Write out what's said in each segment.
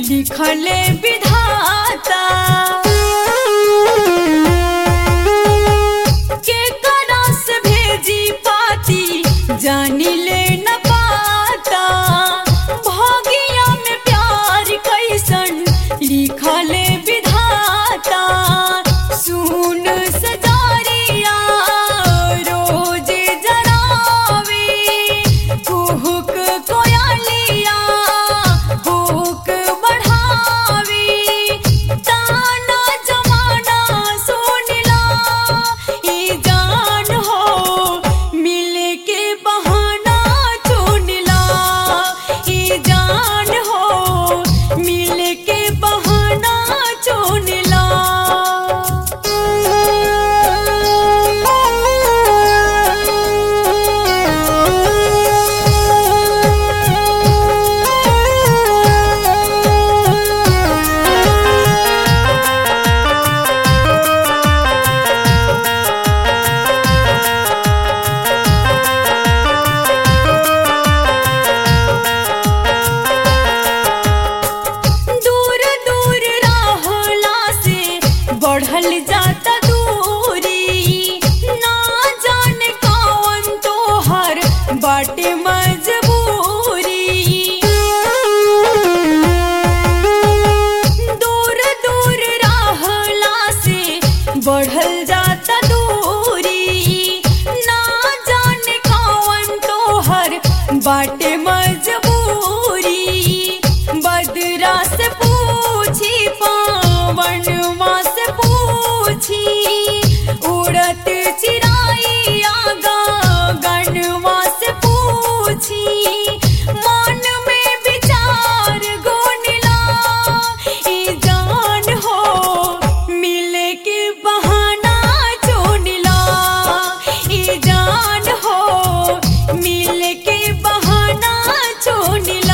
लिखले विधाता के करस भेजी पाती जानी ले न पाता भागिया में प्यार कैसन लिखले विधाता सुन सजारिया रोज जरावे कुहुक कोयलिया हुक बढ़ावे ताना जमाना सुनला ई जान हो मिले के बहाना चुनला ई जान हो मिले के बहाना चुनला दूर दूर रहला से बढ़ल जाता दूरी ना जाने कौन तोहर बाटे मजबूरी दूर दूर रहला से बढ़ल जाता दूरी ना जाने कौन तोहर बाटे मजबूरी बदरा से पूछी पावन माँ से पूछी उड़त चिराइया गगनवा से पूछी मन में विचार गोनला ई जान हो मिले के बहाना चुनला ई जान हो मिले के बहाना चुनला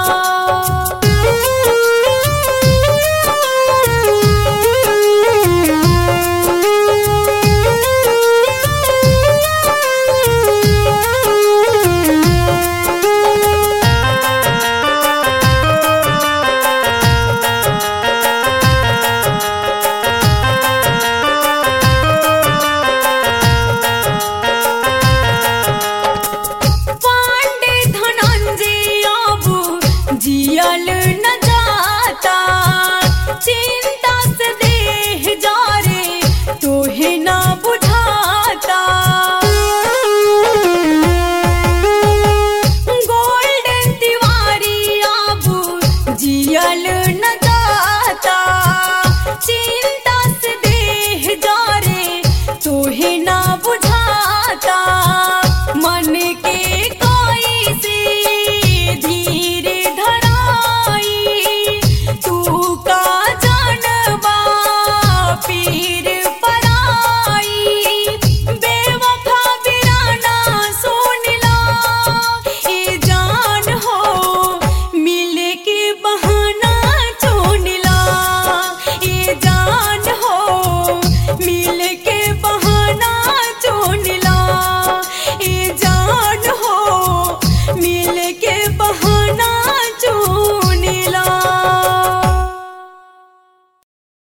पांडे धनंजय अब जियल न जाता चिंता से देह जा रे तोहे ना बुझाता गोल्डन तिवारी अब जियल न जाता चिंता से देह जा रे तोहे ना बुझाता मन के कोई से धीरे धराई तू का जानबा पीर पराई बेवफा बिराना सुनला ए जान हो मिले के बहाना चुनला ए जान हो मिले के बहाना चुनला ए जान